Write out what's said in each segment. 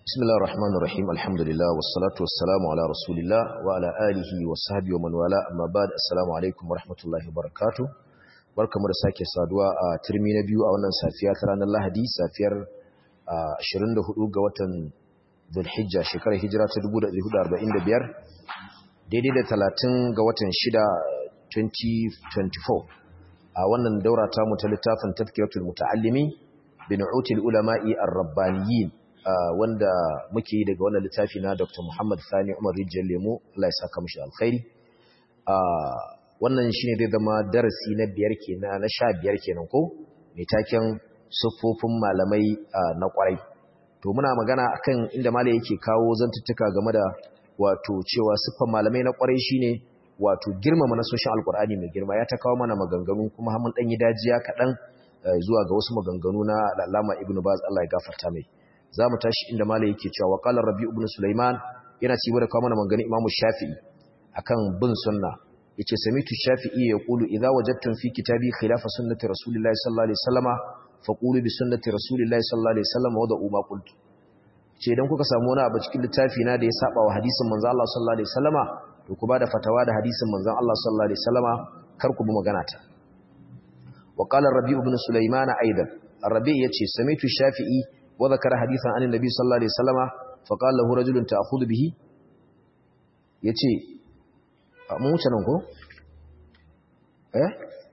بسم الله الرحمن الرحيم الحمد لله والصلاة والسلام على رسول الله وعلى آله وصحبه ومن والاه أما بعد السلام عليكم ورحمة الله وبركاته barkamu da sake saduwa a turmi na biyu a wannan safiya ta ranar Lahadi safiyar 24 ga watan Dhulhijja shekarar hijira ta 1445 daidai da 30 ga watan 6 2024 a wannan daura ta mu ta littafin Tazkiratul Muta'allimi bi Nu'util Ulama'i Ar-Rabbaniyin wanda muke yi daga wannan littafi na Dr. Muhammad Sani Umar Rijiyar Lemo Allah ya saka mishi alkhairi wannan shine zai zama darasi na biyar kenan na sha biyar kenan ko mai taken siffofin malamai na kwarai to muna magana akan inda malai yake kawo zantuttuka game da wato cewa siffan malamai na kwarai shine wato girmama nasoshin alkur'ani mai girma ya ta kawo mana maganganu kuma mun dan yi dajiya kaɗan zuwa ga wasu maganganu na alama ibnu baz Allah ya gafarta mai za mu tashi inda malai yake cewa wa qala rabi ibn sulaiman yana ci da kawo mana maganganun imamu shafi'i akan bin sunna yace samitu shafi'i yaqulu idza wajadtum fi kitabi khilafa sunnati rasulillahi sallallahu alaihi wasallama faqulu bi sunnati rasulillahi sallallahu alaihi wasallama wa da'u ma qultu ce idan kuka samu wani abu cikin littafi na da ya saba wa hadisin manzo Allah sallallahu alaihi wasallama to ku bada fatawa da hadisin manzo Allah sallallahu alaihi wasallama kar ku bi magana ta wa qala rabi' ibn sulaiman aidan rabi' yace samitu shafi'i wa dhakara hadithan an annabi sallallahu alaihi wasallama fa qala lahu rajulun ta'khudhu bihi yace mun wuce nan ko eh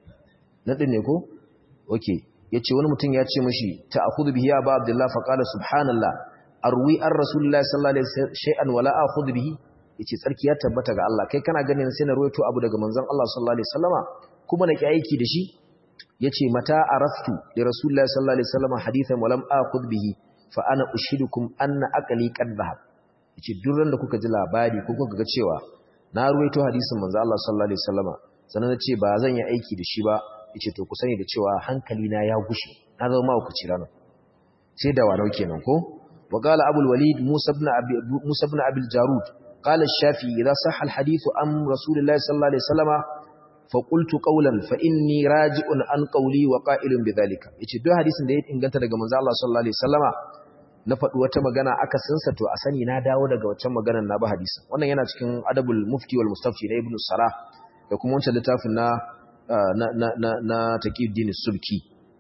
na din ne ko okay yace wani mutum ya ce mishi ta'khudhu bihi ya ba abdullah fa qala subhanallah arwi ar rasulullahi sallallahu alaihi wasallam shay'an wala akhudhu bihi yace tsarki ya tabbata ga Allah kai kana ganin sai na ruwaito abu daga manzon Allah sallallahu alaihi wasallama kuma na ki aiki da shi yace mata araftu li rasulullahi sallallahu alaihi wasallama hadithan walam akhudh bihi fa ana ushidukum anna aqli qad dhahab yace duk da kuka ji labari ko kuka ga cewa na ruwaito hadisin manzo Allah sallallahu alaihi wasallama sannan nace ba zan yi aiki da shi ba yace to ku sani da cewa hankali na ya gushe na zama ma ku cira nan sai da wanau kenan ko wa qala abul walid musa ibn abi musa ibn abil jarud qala ash-shafi idha sahha al-hadith am rasulillahi sallallahu alaihi wasallama fa qultu qawlan fa inni raji'un an qawli wa qa'ilun bidhalika yace duk hadisin da ya inganta daga manzo Allah sallallahu alaihi wasallama na faɗi wata magana aka sansa to a sani na dawo daga waccan maganar na ba hadisin wannan yana cikin adabul mufti wal mustafti na ibnu salah da kuma wancan littafin na na na na, na taqiyuddin subki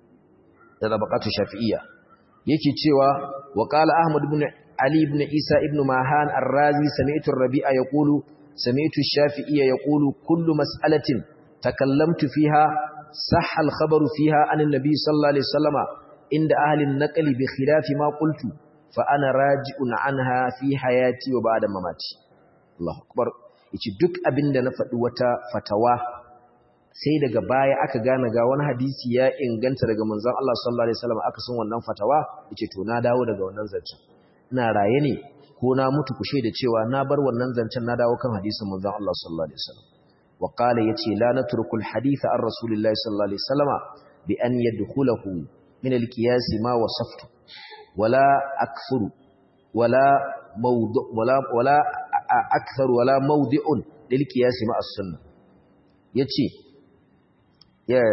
da tabaqatu shafi'iyya yake cewa wa qala ahmad ibn ali ibn isa ibn mahan ar-razi sami'tu ar-rabi'a yaqulu sami'tu ash-shafi'iyya yaqulu kullu mas'alatin takallamtu fiha sahha al-khabaru fiha an an-nabi sallallahu alaihi wasallama inda ahalin naƙali bi khilafi ma qultu fa ana raji'un anha fi hayati wa ba'da mamati Allahu akbar yace duk abinda na faɗi wata fatawa sai daga baya aka gane ga wani hadisi ya inganta daga manzon Allah sallallahu alaihi wasallam aka san wannan fatawa yace to na dawo daga wannan zancen ina raye ne ko na mutu kushe da cewa na bar wannan zancen na dawo kan hadisin manzon Allah sallallahu alaihi wasallam wa qala yace la natrukul haditha ar rasulillahi sallallahu alaihi wasallama bi an yadkhulahu من القياس ما وصفت ولا أكثر ولا موضع ولا ولا أكثر ولا موضع للقياس مع السنة yace ya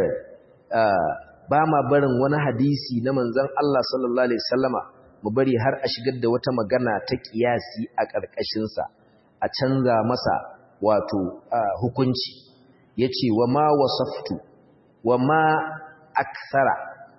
ba ma barin wani hadisi na manzon Allah sallallahu alaihi wasallama mu bari har a shigar da wata magana ta kiyasi a ƙarƙashin sa a canza masa wato hukunci yace wa ma wasaftu wa ma akthara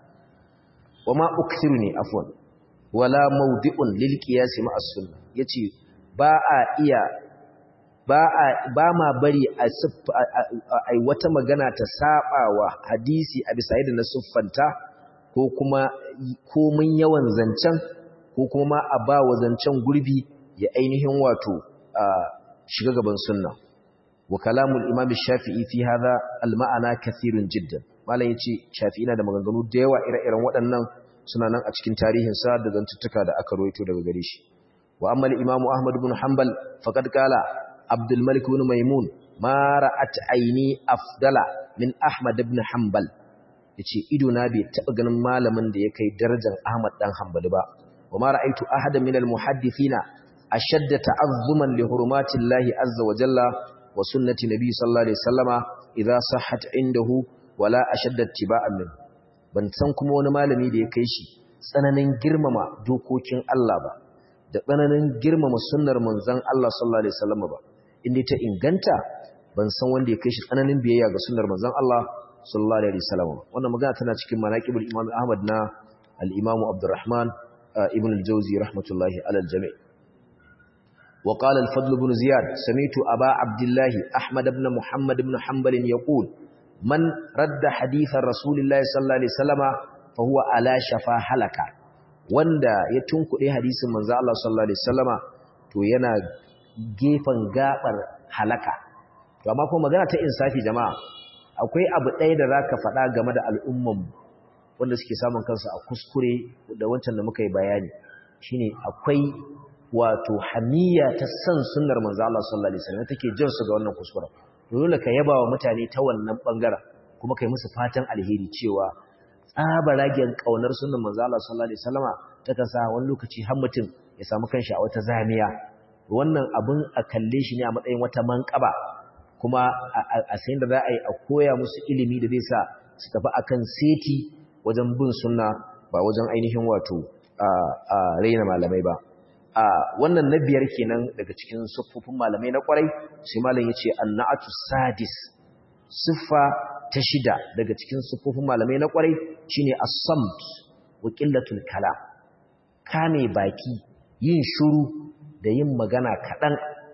wama ukthiru ne afwan wala mawdi'un lil qiyas ma as-sunnah yace ba a iya ba a ba ma bari a ai wata magana ta sabawa hadisi a bisa yadda na suffanta ko kuma komin yawan zancen ko kuma a ba wa zancen gurbi ya ainihin wato shiga gaban sunna wa kalamul imam shafi'i fi hadha al-ma'ana kathirun jiddan malam yace shafi'i na da maganganu da yawa ire-iren waɗannan suna nan a cikin tarihin sa da zantuttuka da aka rawaito daga gare shi wa amma al-imamu ahmad ibn hanbal faqad qala abdul malik ibn maimun ma ra'at aini afdala min ahmad ibn hanbal yace ido na bai taba ganin malamin da ya kai darajar ahmad dan hanbali ba wa ma ra'aitu ahadan min al-muhaddithina ashadda ta'azzuman li hurumatillahi azza wa jalla wa sunnati nabi sallallahu alaihi wasallama idza sahhat indahu wala ashadda ittiba'an min ban san kuma wani malami da ya kai shi tsananin girmama dokokin Allah ba da tsananin girmama sunnar manzon Allah sallallahu alaihi wasallam ba inda ta inganta ban san wanda ya kai shi tsananin biyayya ga sunnar manzon Allah sallallahu alaihi wasallam wannan magana tana cikin manaqibul Imam Ahmad na al-Imam Abdurrahman ibn al-Jawzi rahmatullahi ala al-jami' وقال الفضل بن زياد سمعت أبا عبد الله أحمد بن محمد بن حنبل يقول من رد حديث رسول الله صلى الله عليه وسلم فهو على شفا حلقة wanda ya tunkuɗe hadisin manzo Allah sallallahu alaihi wasallama to yana gefen gabar halaka to amma kuma magana ta insafi jama'a akwai abu ɗaya da zaka faɗa game da al'umman wanda suke samun kansu a kuskure da wancan da muka yi bayani shine akwai wato hamiya ta san sunnar manzo Allah sallallahu alaihi wasallam take jin su ga wannan kuskure dole ka yaba wa mutane ta wannan bangaren kuma kai musu fatan alheri cewa tsabaragen kaunar sunnar manzo Allah sallallahu alaihi wasallama ta kasa wani lokaci har mutum ya samu kanshi a wata zamiya wannan abun a kalle shi ne a matsayin wata manƙaba kuma a sayin da za a yi a koya musu ilimi da zai sa su tafi akan seti wajen bin sunna ba wajen ainihin wato a raina malamai ba a wannan na biyar kenan daga cikin siffofin malamai na kwarai sai malam ya ce annatu sadis siffa ta shida daga cikin siffofin malamai na kwarai shine as-samt wa qillatul kalam kame baki yin shuru da yin magana kaɗan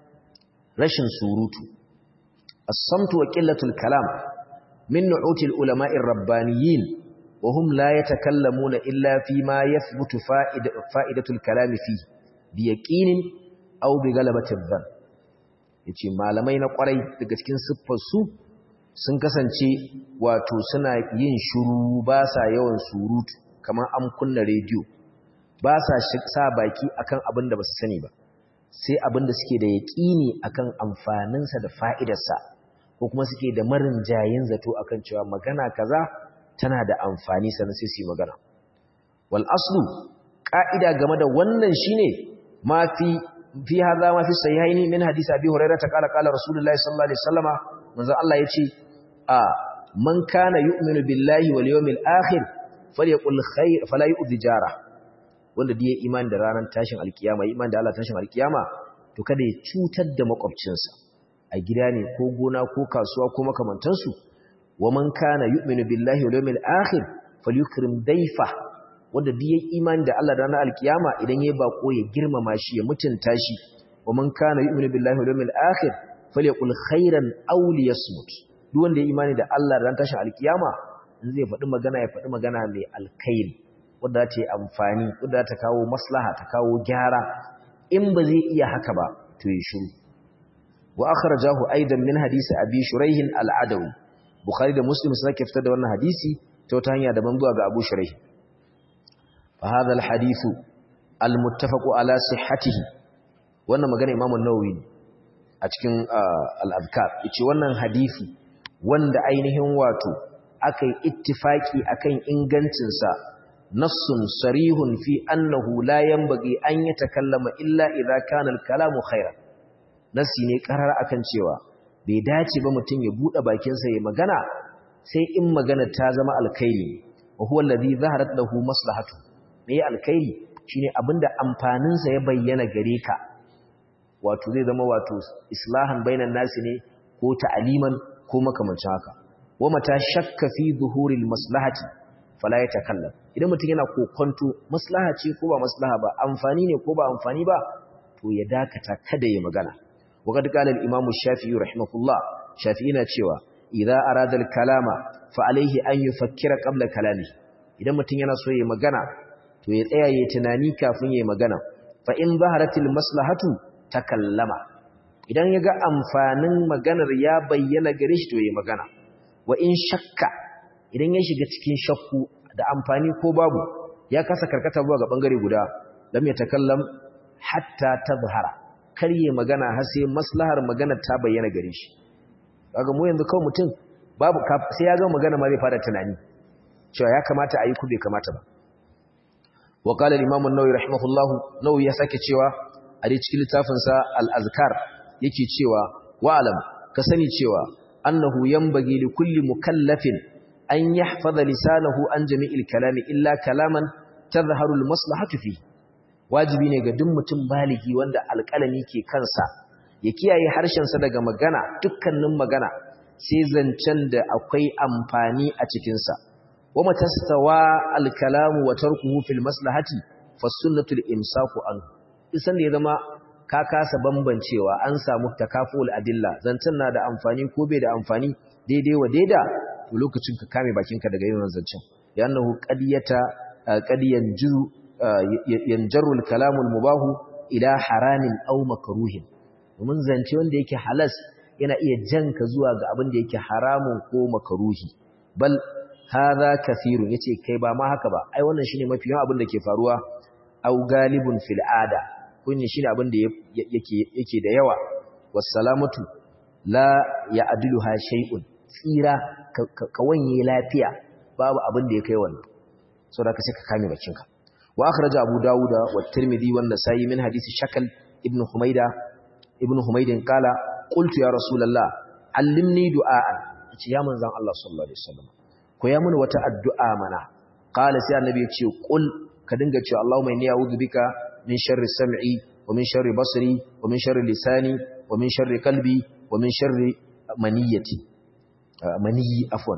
rashin surutu as-samt wa qillatul kalam min nu'util ulama'ir rabbaniyin wa hum la yatakallamuna illa fi ma yathbutu fa'idatul kalam fihi biyaqinin aw bi galabatin dhann yace malamai na kwarai daga cikin siffar su sun kasance wato suna yin shiru ba sa yawan surutu kamar an kunna rediyo ba sa sa baki akan abin da ba su sani ba sai abin da suke da yaqini akan amfaninsa da fa'idarsa ko kuma suke da marin jayin zato akan cewa magana kaza tana da amfani sannan sai su yi magana wal aslu ka'ida game da wannan shine ما في في هذا ما في الصحيحين من حديث ابي هريره قال قال رسول الله صلى الله عليه وسلم manzo Allah yace a man kana yu'minu billahi wal yawmil akhir falyaqul khair fala yu'dhi jara wanda da yayi imani da ranar tashin alkiyama imani da Allah tashin alkiyama to kada ya cutar da makwabcinsa a gida ne ko gona ko kasuwa ko makamantansu wa man kana yu'minu billahi wal yawmil akhir falyukrim dayfa wanda duk yayi imani da Allah da ranar alkiyama idan yayi bako ya girmama shi ya mutunta shi wa man kana yu'minu billahi wal yawmil akhir falyaqul khairan aw liyasmut duk wanda yayi imani da Allah da ranar tashin alkiyama in zai faɗi magana ya faɗi magana mai alkhairi wanda ta yi amfani wanda ta kawo maslaha ta kawo gyara in ba zai iya haka ba to yi shiru wa akhrajahu aidan min hadisi abi shuraih al-adawi bukhari da muslim suka fitar da wannan hadisi ta wata hanya daban zuwa ga abu shuraih فهذا الحديث المتفق على صحته wannan magana Imam an-Nawawi a cikin al-Adhkar yace wannan hadisi wanda ainihin wato akai ittifaki akan ingancin sa nassun sarihun fi annahu la yanbaghi an yatakallama illa idza kana al-kalamu khairan nasi ne karar akan cewa bai dace ba mutum ya bude bakin sa ya magana sai in magana ta zama alkhairi wa huwa alladhi zaharat lahu maslahatu me alkhairi shine abinda amfanin sa ya bayyana gare ka wato zai zama wato islahan bainan nasi ne ko ta'aliman ko makamancin haka wa mata shakka fi zuhuril maslahati fala yatakallam idan mutum yana kokonto maslaha ce ko ba maslaha ba amfani ne ko ba amfani ba to ya dakata kada ya magana wa kad qala al imam shafi'i rahimahullah shafi'i na cewa idza arada al kalama fa alayhi an yufakkira qabla kalami idan mutum yana so ya magana to ya tsaya ya tunani kafin ya magana fa in zaharatil maslahatu takallama idan yaga amfanin maganar ya bayyana gare shi to ya magana wa in shakka idan ya shiga cikin shakku da amfani ko babu ya kasa karkata zuwa ga bangare guda lam yatakallam hatta tazhara kar ya magana har sai maslahar maganar ta bayyana gare shi kaga mu yanzu kawai mutum babu sai ya ga magana ma zai fara tunani cewa ya kamata a yi ku bai kamata ba وقال الامام النووي رحمه الله نووي ya sake cewa a dai cikin littafin sa al-azkar yake cewa wa'alam ka sani cewa annahu yanbaghi li kulli mukallafin an yahfaza lisanahu an jami'il kalami illa kalaman tadhharu al-maslahatu fi wajibi ne ga duk mutum baligi wanda alƙalami ke kansa ya kiyaye harshensa daga magana dukkanin magana sai zancen da akwai amfani a cikinsa wa matastawa alkalamu wa tarkuhu fil maslahati fa sunnatul imsaku an isan da ya zama ka kasa bambancewa an samu takaful adilla zancen na da amfani ko bai da amfani daidai wa daida to lokacin ka kame bakinka daga yin zancen yannahu qadiyata qad yanju yanjaru al-kalamu al-mubahu ila haramin aw makruhin domin zance wanda yake halas yana iya janka zuwa ga abin da yake haramun ko makruhi bal hadha kathirun yace kai ba ma haka ba ai wannan shine mafi yawan abin da ke faruwa aw galibun fil ada kunni shine abin da yake yake da yawa wassalamatu la ya'diluha shay'un tsira ka wanye lafiya babu abin da ya kai wannan saboda ka sai ka kame bakinka wa akhraja abu dauda wa tirmidhi wa an-nasa'i min hadisi shakal ibn humayda ibn humaydin qala qultu ya rasulullah allimni du'aan yace ya manzon Allah sallallahu alaihi wasallam ko ya mun wata addu'a mana qala sai annabi ya ce qul ka dinga cewa allahumma inni a'udhu bika min sharri sam'i wa min sharri basri wa min sharri lisani wa min sharri qalbi wa min sharri maniyati maniyi afwan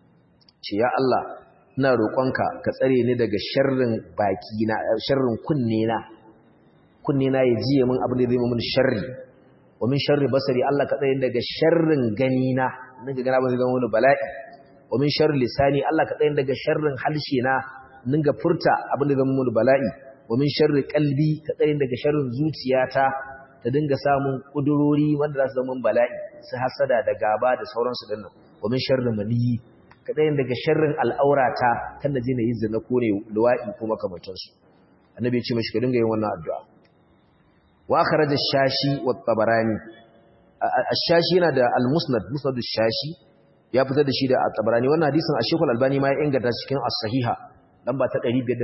ce ya Allah ina roƙonka ka tsare ni daga sharrin baki na sharrin kunne na kunne na ya jiye min abin da zai min sharri wa min sharri basari Allah ka tsare ni daga sharrin gani na ninga gana ba zai zama wani bala'i wa min sharri lisani Allah ka tsare ni daga sharrin halshe na ninga furta abin da zai zama wani bala'i wa min sharri qalbi ka tsare ni daga sharrin zuciyata ta dinga samun kudurori wanda za su zama bala'i su hasada da gaba da sauransu dinnan wa min sharri maniyi kaɗayin daga sharrin al'aurata kan da jina yin zina ko ne luwa'i ko makamantansu annabi ya ce mashi ka dinga yin wannan addu'a wa kharaja shashi wa tabarani ash-shashi yana da al-musnad musnad ash-shashi ya fitar da shi da at-tabarani wannan hadisin ash-shaykh al-albani ma ya inganta cikin as-sahiha lamba ta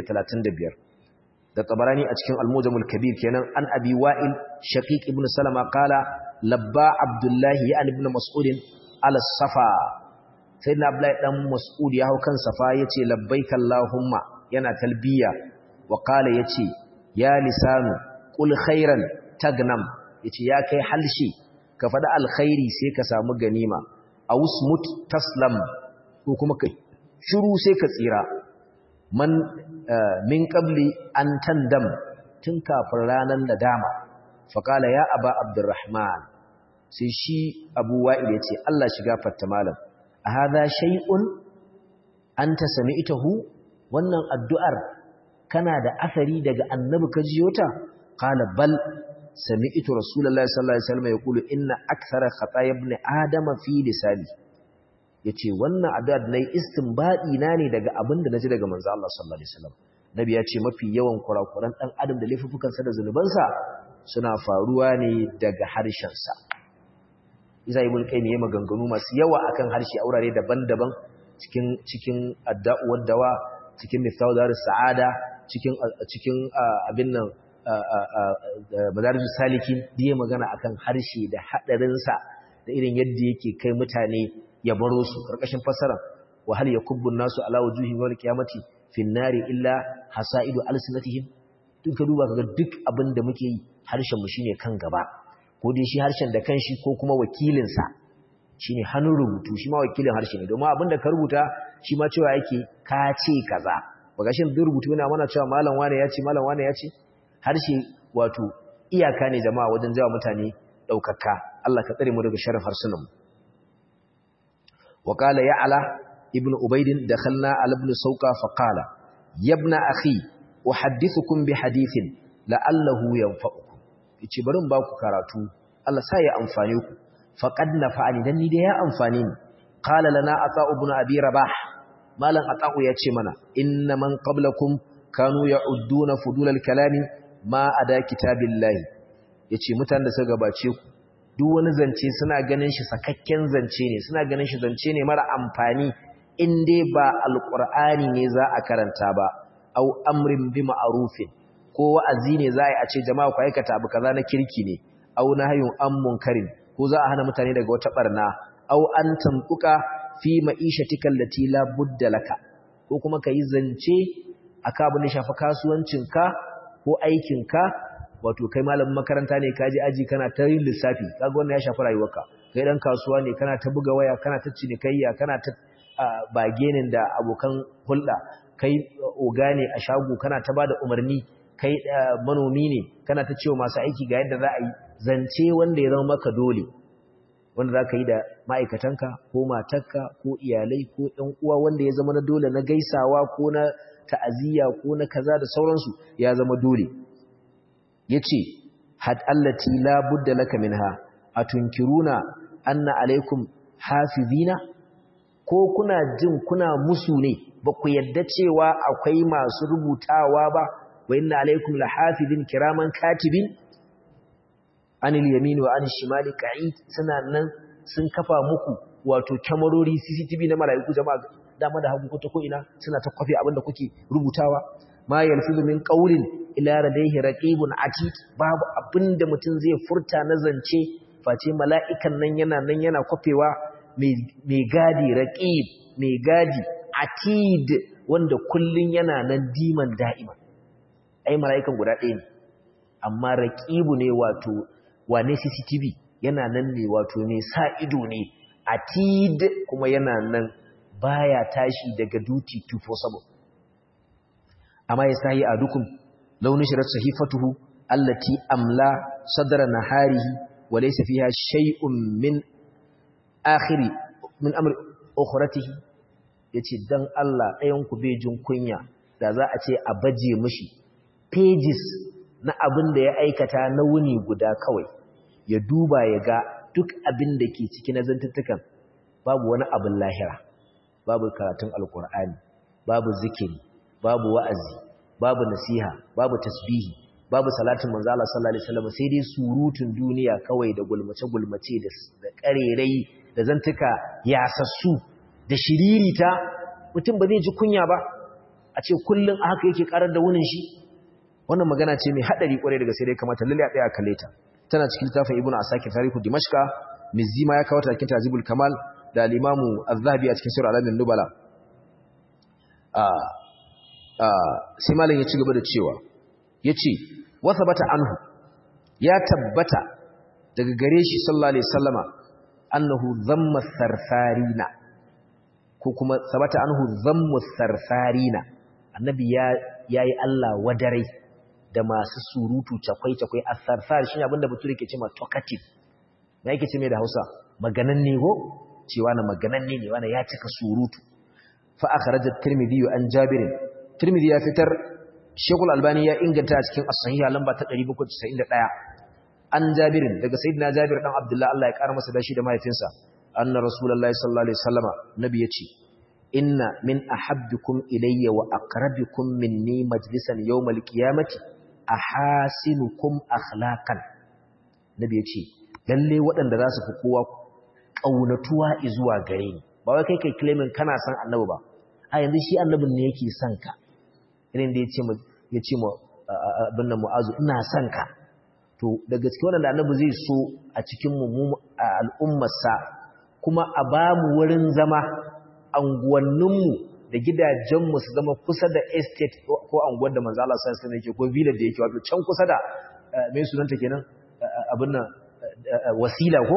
535 da tabarani a cikin al-mujam al-kabir kenan an abi wa'il shaqiq ibn salama qala labba abdullahi ya ibn mas'ud ala safa sai na Abdullahi dan Mas'ud ya hau kan safa yace labbaika Allahumma yana talbiya wa qala yace ya lisanu qul khairan tagnam yace ya kai halshi ka faɗi alkhairi sai ka samu ganima awsmut taslam ko kuma kai shiru sai ka tsira man min qabli an tandam tun kafin ranar nadama fa qala ya aba abdurrahman sai shi abu wa'il yace Allah shiga fatta malam a haza shay'un anta sami'tahu wannan addu'ar kana da asari daga annabi ka jiyo ta qala bal sami'tu rasulullahi sallallahu alaihi wasallam yaqulu inna akthara khataaya ibn adama fi lisani yace wannan addu'ar nayi istinbadi na ne daga abinda naji daga manzo Allah sallallahu alaihi wasallam nabi ya ce mafi yawan kurakuran dan adam da laifukan sa da zanubansa suna faruwa ne daga harshen sa Isa ibn Qayyim yayi maganganu masu yawa akan harshe a wurare daban-daban cikin cikin adda'uwar dawa cikin mithawdarus sa'ada cikin cikin abin nan madarijus salikin diye magana akan harshe da hadarin sa da irin yadda yake kai mutane ya baro su karkashin fasara wa hal yakubbu nasu ala wujuhihim yawm qiyamati fin nari illa hasaidu alsinatihim duk ka duba kaga duk abin da muke yi harshen mu shine kan gaba ko dai shi harshen da kanshi ko kuma wakilinsa shi ne hannun rubutu shi ma wakilin harshe ne domin abinda ka rubuta shi ma cewa yake ka ce kaza ba ga shi duk rubutu yana mana cewa malam wane ya ce malam wane ya ce harshe wato iyaka ne jama'a wajen jawa mutane ɗaukaka Allah ka tsare mu daga sharrin harsunan mu wa qala ya'la ibnu ubaydin dakhalna ala ibn sauka fa qala ya ibn akhi uhaddithukum bi hadithin la'allahu yanfa'ukum yace bari in ba ku karatu Allah sa ya amfane ku faqad nafa'ani dan ni da ya amfane ni qala lana ata'u ibn abi rabah malan ata'u yace mana inna man qablakum kanu ya'udduna fudulal kalami ma ada kitabillahi yace mutanen da suka gabace ku duk wani zance suna ganin shi sakakken zance ne suna ganin shi zance ne mara amfani in dai ba alqur'ani ne za a karanta ba au amrin bi ma'rufin ko wa'azi ne za a ce jama'a ku aikata abu kaza na kirki ne au nahyun an munkarin ko za a hana mutane daga wata barna au an tantuka fi ma'ishatika allati la budda laka ko kuma kai zance aka abin da shafi kasuwancinka ko aikinka wato kai malamin makaranta ne ka je aji kana ta yin lissafi kaga wannan ya shafi rayuwarka kai dan kasuwa ne kana ta buga waya kana ta cinikayya kana ta bagenin da abokan hulɗa kai oga ne a shago kana ta bada umarni kai manomi ne kana ta cewa masu aiki ga yadda za a yi zance wanda ya zama maka dole wanda za ka yi da ma'aikatanka ko matarka ko iyalai ko ‘yan uwa wanda ya zama na dole na gaisawa ko na ta'aziyya ko na kaza da sauransu ya zama dole ya ce had allati la budda laka minha a tunkiruna anna alaikum hafizina ko kuna jin kuna musu ne ba ku yadda cewa akwai masu rubutawa ba wa inna alaikum la hafizin kiraman katibin anil yamin wa anil shimali qa'id suna nan sun kafa muku wato kyamarori CCTV na malaiku jama'a dama da hagu ko ina suna ta kwafi abinda kuke rubutawa ma yalfizu min qawlin ila ladayhi raqibun atid babu abinda mutum zai furta na zance face mala'ikan nan yana nan yana kwafewa mai gadi raqib mai gadi atid wanda kullun yana nan diman da'ima ai mala'ikan guda ɗaya ne amma raqibu ne wato wane CCTV yana nan ne wato ne sa ido ne atid kuma yana nan baya tashi daga duty 247 amma ya sahi adukum launin shirar sahifatuhu allati amla sadra naharihi wa laysa fiha shay'un min akhiri min amri ukhratihi yace dan Allah ɗayan ku bejin kunya da za a ce a baje mishi pages na abin da ya aikata na wuni guda kawai ya duba ya ga duk abin da ke ciki na zantuttukan babu wani abin lahira babu karatun alkur'ani babu zikiri babu wa'azi babu nasiha babu tasbihi babu salatin manzo Allah sallallahu alaihi wasallam sai dai surutun duniya kawai da gulmace gulmace da karerai da zantuka yasassu da shiririta mutum ba zai ji kunya ba a ce kullun a haka yake karar da wunin shi wannan magana ce mai hadari kwarai daga sai dai kamata lalle a tsaya kalle ta tana cikin littafin ibnu asakir tarihu dimashqa mizima ya kawo ta cikin tazibul kamal da al-imamu az-zahabi a cikin sirr alamin nubala sai malam ya ci gaba da cewa yace wa thabata anhu ya tabbata daga gare shi sallallahu alaihi wasallama annahu dhamma sarfarina ko kuma thabata anhu dhammu sarfarina annabi ya yayi Allah wadare da masu surutu cakwai-cakwai a sarsar shi abinda bature ke ce ma talkative na yake ce mai da hausa maganan ne ko cewa na maganan ne ne wanda ya cika surutu fa akhraja tirmidhi an jabirin tirmidhi ya fitar shekul albani ya inganta a cikin as-sahiha lamba ta 791 an jabirin daga sayyidina jabir dan abdullah Allah ya kara masa dashi da mahaifinsa anna rasulullahi sallallahu alaihi wasallama nabi yace inna min ahabbikum ilayya wa aqrabikum minni majlisan yawmal qiyamati ahasinukum akhlaqan nabi yace lalle waɗanda za su fi kowa kaunatuwa zuwa gare ni ba wai kai kai claiming kana san annabi ba a yanzu shi annabin ne yake son ka irin da yace yace mu abin nan mu'azu ina son ka to da gaske waɗanda annabi zai so a cikin mu al'ummarsa kuma a ba mu wurin zama anguwanninmu da gidajenmu su zama kusa da estate ko anguwar da manzo Allah sallallahu alaihi wasallam ko village da yake wato can kusa da me sunanta kenan abin nan wasila ko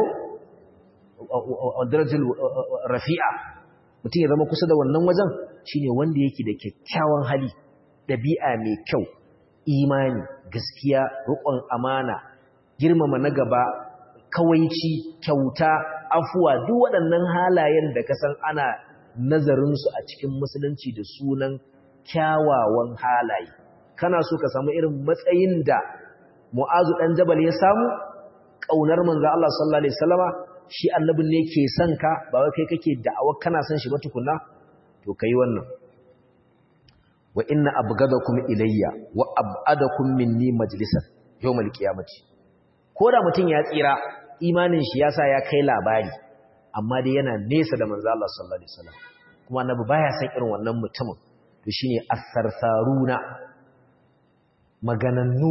darajatul rafi'a mutum ya zama kusa da wannan wajen shine wanda yake da kyakkyawan hali dabi'a mai kyau imani gaskiya riƙon amana girmama na gaba kawaici kyauta afuwa duk waɗannan halayen da kasan ana nazarinsu a cikin musulunci da sunan kyawawan halaye kana so ka samu irin matsayin da mu'azu ɗan jabal ya samu ƙaunar manzo Allah sallallahu alaihi wasallama shi annabin ne ke son ka ba wai kai kake da'awa kana son shi ba tukunna to kai wannan wa inna abghadakum ilayya wa ab'adakum minni majlisan yawmal qiyamati ko da mutum ya tsira imanin shi yasa ya kai labari amma dai yana nesa da manzo Allah sallallahu alaihi wasallam kuma annabi baya san irin wannan mutumin to shine as-sarsaruna maganannu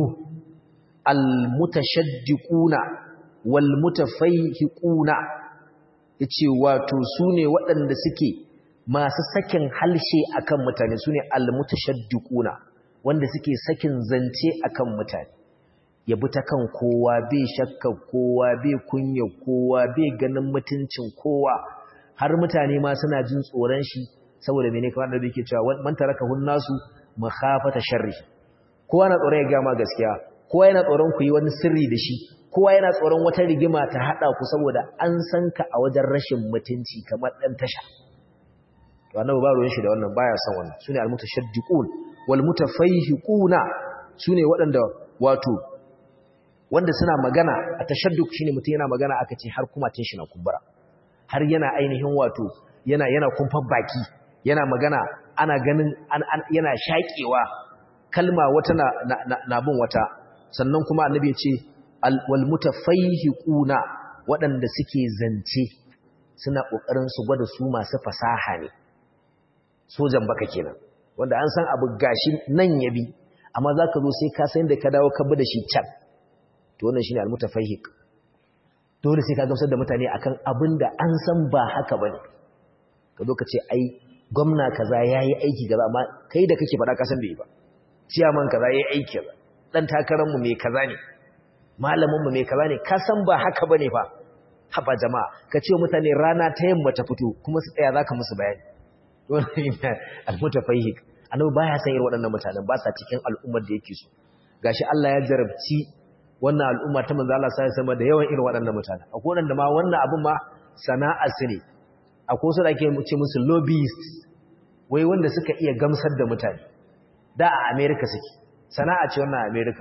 al-mutashaddiquna wal mutafayhiquna yace wato sune waɗanda suke masu sakin halshe akan mutane sune al-mutashaddiquna wanda suke sakin zance akan mutane ya bi ta kan kowa bai shakka kowa bai kunya kowa bai ganin mutuncin kowa har mutane ma suna jin tsoron shi saboda mene kamar da yake cewa man taraka hunnasu makhafata sharri kowa na tsoron ya ga ma gaskiya kowa yana tsoron ku yi wani sirri da shi kowa yana tsoron wata rigima ta hada ku saboda an san ka a wajen rashin mutunci kamar dan tasha to annabi ba ruwan shi da wannan baya son wannan sune almutashaddiqun wal mutafayhiquna sune waɗanda wato wanda suna magana a tashadduk shine mutum yana magana aka ce har kuma tun shi na kumbura har yana ainihin wato yana yana kumfar baki yana magana ana ganin yana shakewa kalma wata na, na, bin wata sannan kuma annabi ya ce wal mutafayhiquna waɗanda suke zance suna kokarin su gwada su masu fasaha ne sojan baka kenan wanda an san abu gashi nan yabi amma zaka zo sai ka san da ka dawo ka bi da shi can to wannan shine almutafahhiq dole sai ka gamsar da mutane akan abin da an san ba haka bane ka zo ka ce ai gwamna kaza yayi aiki kaza amma kai da kake faɗa ka san bai ba ciyaman kaza yayi aiki kaza dan takarar mu me kaza ne malamin mu me kaza ne ka san ba haka bane fa haba jama'a ka ce mutane rana ta yamma ta fito kuma su tsaya zaka musu bayani wannan almutafahhiq annabi baya san irin waɗannan mutanen ba sa cikin al'ummar da yake so gashi Allah ya jarabci wannan al'umma ta manzo Allah sai sama da yawan irin waɗannan mutane akwai wanda ma wannan abin ma sana'a su ne akwai su da ake ce musu lobbyists wai wanda suka iya gamsar da mutane da a America suke sana'a ce wannan a America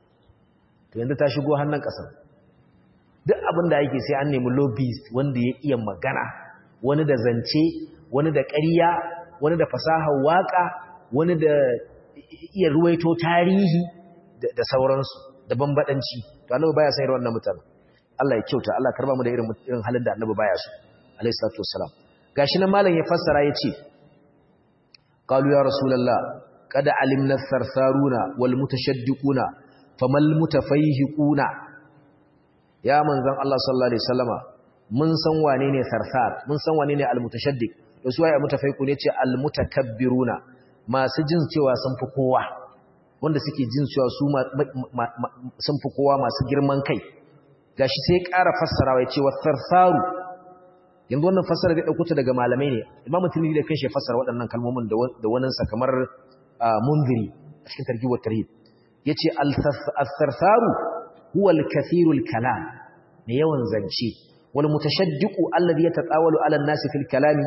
to yanzu ta shigo hannun kasar duk abin da yake sai an nemi lobbyist wanda ya iya magana wani da zance wani da ƙarya wani da fasahar waka wani da iya ruwaito tarihi da sauransu da bambadanci to annabi baya sayar wannan mutane Allah ya kyauta Allah karba mu da irin irin halin da annabi baya so alayhi salatu wassalam gashi nan malam ya fassara yace qalu ya rasulullah qad alimna sarsaruna wal mutashaddiquna famal mutafayhiquna ya manzon Allah sallallahu alaihi wasallama mun san wane ne sarsar mun san wane ne al mutashaddiq to su waye mutafayhiqu ne ce al mutakabbiruna masu jin cewa sun fi kowa wanda suke jin cewa su sun fi kowa masu girman kai gashi sai ƙara fassarawa ya ce wa sarsaru yanzu wannan fassara da ɗauko ta daga malamai ne imam tirmidhi da kanshi fassara waɗannan kalmomin da wannan sa kamar munziri a cikin targhib wa tarhib yace al-sarsaru huwa al-kathiru al-kalam ne yawan zance wal mutashaddiqu alladhi yatatawalu ala an-nasi fil kalami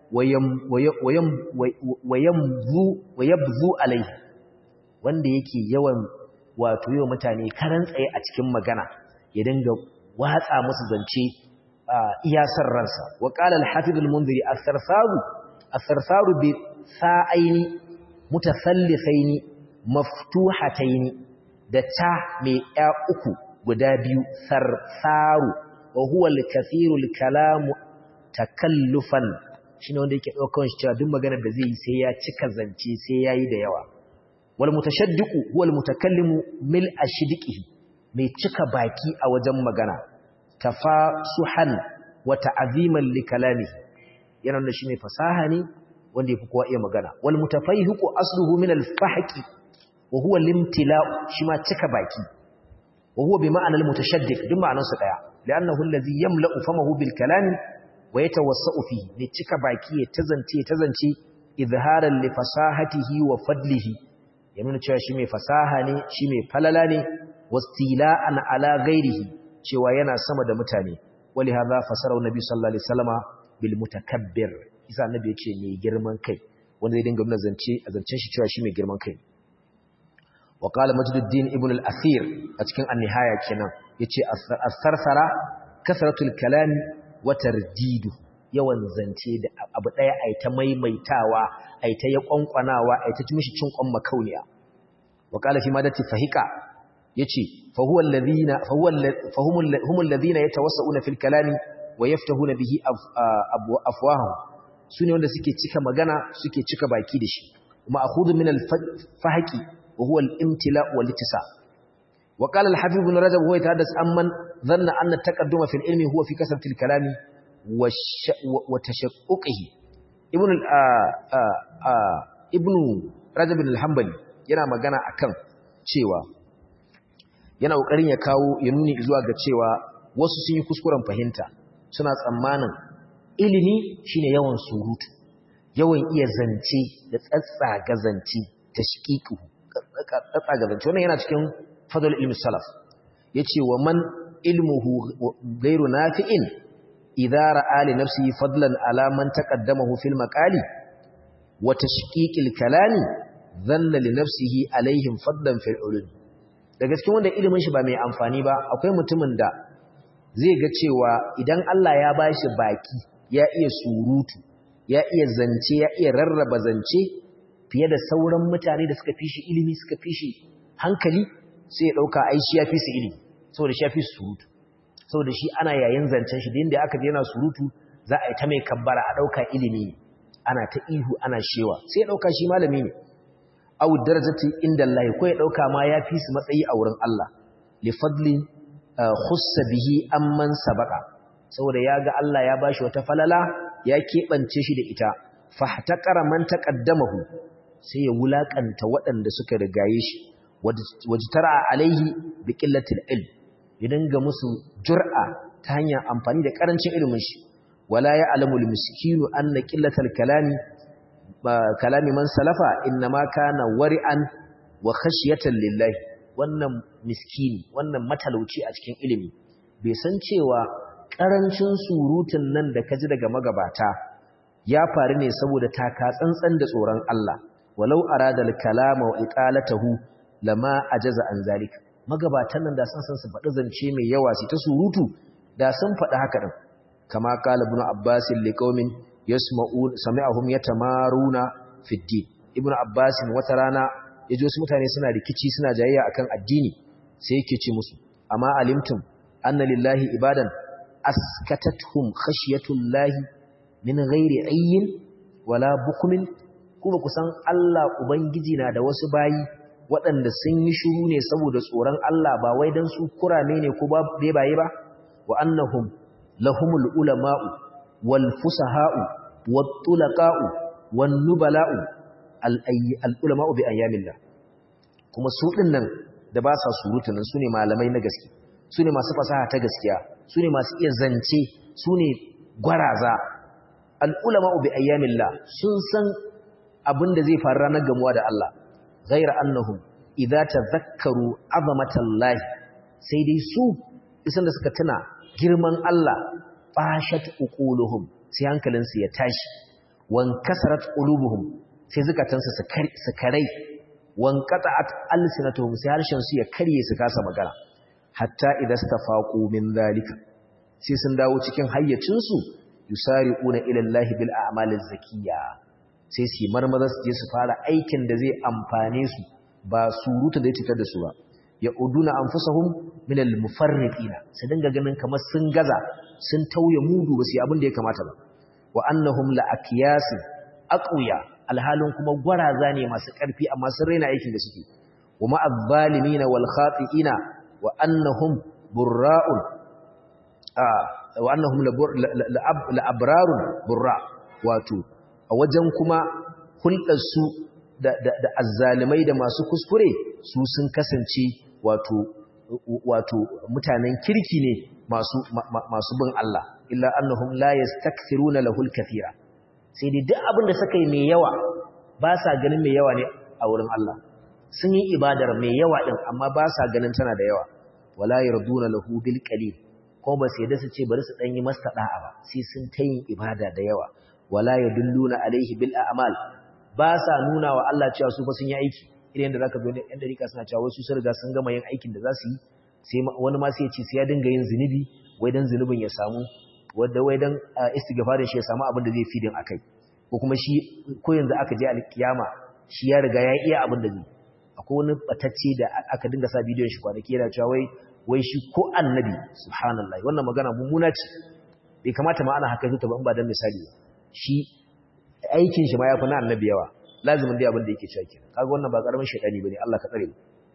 wa yamzu wa yabzu alayhi wanda yake yawan wato yau mutane karan tsaye a cikin magana ya dinga watsa musu zance iyasar ransa wa qala al-hafiz al-munziri as-sarsaru as-sarsaru bi sa'aini mutathallifaini maftuhataini da ta mai ya uku guda biyu sarsaru wa huwa al-kathiru al-kalamu takallufan shine wanda yake daukar shi cewa duk magana da zai yi sai ya cika zance sai yayi da yawa wal mutashaddiqu huwa al mutakallimu mil ashdiqihi mai cika baki a wajen magana tafasuhan wa ta'ziman li kalamihi yana da shi mai fasaha ne wanda yafi kowa iya magana wal mutafayhiqu asluhu min al fahqi wa huwa al imtila'u shi ma cika baki wa huwa bi ma'ana al mutashaddiq duk ma'anar su daya li'annahu allazi yamla'u famahu bil kalami wa yatawassa'u fihi ne cika baki ya tazance tazance izharan li fasahatihi wa fadlihi ya nuna cewa shi mai fasaha ne shi mai falala ne wastila'an ala ghairihi cewa yana sama da mutane wali hadha fasara annabi sallallahu alaihi wasallama bil mutakabbir isa annabi ya ce mai girman kai wanda zai dinga nuna zance a zancen shi cewa shi mai girman kai wa qala majduddin ibn al-athir a cikin an-nihaya kenan yace as-sarsara kasratul kalam wa tardidu yawan zance da abu daya ai ta maimaitawa ai ta ya kwankwanawa ai ta mishi cin kwan makauniya wa qala fi madati fahika yace fa huwa alladhina fa huwa humul ladhina yatawassauna fil kalami wa yaftahuna bihi afwahum sune wanda suke cika magana suke cika baki da shi kuma akhudhu min al-fahqi wa huwa al-imtila wal ittisa wa qala al-hafiz ibn rajab huwa yatahaddas amman dhanna anna at-taqadduma fil ilmi huwa fi kasrati al-kalami wa tashaqquqihi ibn ibn rajab al-hanbali yana magana akan cewa yana kokarin ya kawo ya nuni zuwa ga cewa wasu sun yi kuskuren fahimta suna tsammanin ilimi shine yawan surutu yawan iya zance da tsatsaga zance tashqiqu tsatsaga zance wannan yana cikin fadl ilmi salaf yace wa man ilmuhu ghairu nafi'in idza ra'a li nafsihi fadlan ala man taqaddamahu fil maqali wa tashqiqil kalami dhanna li nafsihi alaihim fadlan fil ulum daga cikin wanda ilimin shi ba mai amfani ba akwai mutumin da zai ga cewa idan Allah ya bashi baki ya iya surutu ya iya zance ya iya rarraba zance fiye da sauran mutane da suka fi shi ilimi suka fi shi hankali sai ya dauka ai shi ya fi su ilimi saboda shi ya fi surutu saboda shi ana yayin zancen shi da inda aka je yana surutu za a yi ta mai kabbara a dauka ilimi ana ta ihu ana shewa sai ya dauka shi malami ne aw darajati inda Allah ko ya dauka ma ya fi su matsayi a wurin Allah li fadli khussa bihi amman sabaqa saboda ya ga Allah ya bashi wata falala ya keɓance shi da ita fahtaqara man taqaddamahu sai ya wulakanta waɗanda suka rigaye shi wajtara alaihi bi qillatil ilm ya dinga musu jur'a ta hanyar amfani da karancin ilimin shi wala ya'lamu al-miskinu anna qillatal kalami kalami man salafa innama kana wari'an wa khashyatan lillahi wannan miskini wannan matalauci a cikin ilimi bai san cewa karancin surutun nan da kaji daga magabata ya faru ne saboda taka tsantsan da tsoron Allah walau arada al-kalama wa iqalatahu lama ajaza an zalika magabatan nan da san san su faɗi zance mai yawa su ta surutu da sun faɗi haka din kama qala ibn abbas liqaumin yasma'un sami'ahum yatamaruna fi din ibn abbas wata rana yaji wasu mutane suna rikici suna jayayya akan addini sai yake ce musu amma alimtum anna lillahi ibadan askatathum khashiyatullahi min ghairi ayyin wala bukmin kuma kusan Allah ubangiji na da wasu bayi waɗanda sun yi shiru ne saboda tsoron Allah ba wai dan su kurame ne ko ba baye ba wa annahum lahumul ulama'u wal fusaha'u wat tulaqa'u wan nubala'u al ulama'u bi ayyamillah kuma su dinnan da ba sa surutu nan sune malamai na gaske sune masu fasaha ta gaskiya sune masu iya zance sune gwaraza al ulama'u bi ayyamillah sun san abin da zai faru ranar gamuwa da Allah ghaira annahum idza tadhakkaru azamatallahi sai dai su isan da suka tuna girman Allah fashat uquluhum sai hankalinsu ya tashi wan kasarat qulubuhum sai zukatansu su karai wan qata'at alsinatuhum sai harshen su ya karye su kasa magana hatta idastafaqu min zalika sai sun dawo cikin hayyacin su yusari'una ila Allah bil a'maliz zakiyya sai su marmaza su je su fara aikin da zai amfane su ba surutu da ya cutar da su ba ya uduna anfusahum min al-mufarriqina sai dinga ganin kamar sun gaza sun tauye mudu ba su yi abin da ya kamata ba wa annahum la aqyas aqwiya alhalin kuma gwaraza ne masu karfi amma sun raina aikin da suke wa ma az-zalimina wal khati'ina wa annahum burra'un wa annahum la abrarun burra wato a wajen kuma hulɗar su da da azzalimai da masu kuskure su sun kasance wato wato mutanen kirki ne masu masu bin Allah illa annahum la yastakthiruna lahul kathira sai dai duk abin da suka yi mai yawa ba sa ganin mai yawa ne a wurin Allah sun yi ibadar mai yawa din amma ba sa ganin tana da yawa wala yarduna lahu bil qalil ko ba sai da su ce bari su dan yi masa da'a ba sai sun ta yin ibada da yawa wala yadulluna alaihi bil a'mal ba sa nuna wa Allah cewa su fa sun yi aiki irin da zaka zo ne ɗan dariƙa suna cewa wasu sun riga sun gama yin aikin da za su yi sai wani ma sai ya ce sai ya dinga yin zunubi wai dan zunubin ya samu wanda wai dan istighfarin shi ya samu abin da zai fidin akai ko kuma shi ko yanzu aka je alkiyama shi ya riga ya iya abin da zai akwai wani batacce da aka dinga sa bidiyon shi kwanaki yana cewa wai wai shi ko annabi subhanallahi wannan magana mummuna ce bai kamata ma ana haka zuta ba in ba dan misali ba shi aikin shi ma yafi na annabi yawa lazimin dai abin da yake cewa kenan kaga wannan ba karamin shedani bane Allah ka tsare mu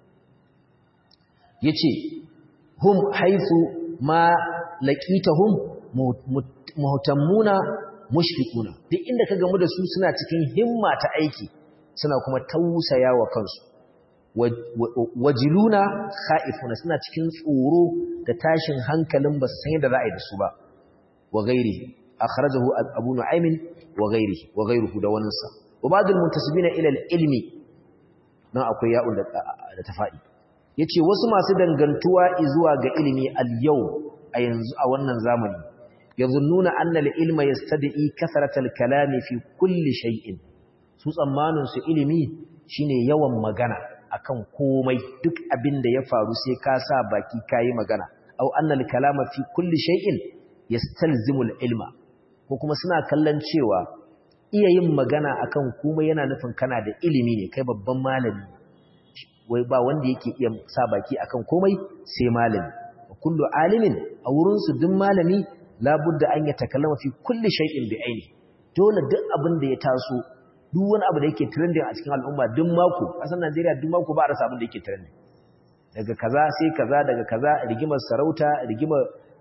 yace hum haythu ma laqitahum muhtammuna mushfiquna duk inda ka gamu da su suna cikin himma ta aiki suna kuma tausaya wa kansu wajiluna khaifuna suna cikin tsoro da tashin hankalin ba su san yadda za a yi da su ba wa gairi akhrajahu abu nu'aymin wa gairi wa gairuhu da wani sa wa ba'dul muntasibina ila al-ilmi nan akwai ya'un da ta fadi yace wasu masu dangantuwa zuwa ga ilimi al-yau a yanzu a wannan zamani yazunnuna anna al-ilma yastad'i kasrata al-kalami fi kulli shay'in su tsammanin su ilimi shine yawan magana akan komai duk abin da ya faru sai ka sa baki kayi magana au annal kalama fi kulli shay'in yastalzimu al-ilma ko kuma suna kallon cewa iya yin magana akan komai yana nufin kana da ilimi ne kai babban malami wai ba wanda yake iya sa baki akan komai sai malami kullu alimin a wurin su duk malami labudda an ya takallama fi kulli shay'in bi aini dole duk abin da ya taso duk wani abu da yake trending a cikin al'umma duk mako kasan Najeriya duk mako ba a rasa abin da yake trending daga kaza sai kaza daga kaza rigimar sarauta rigimar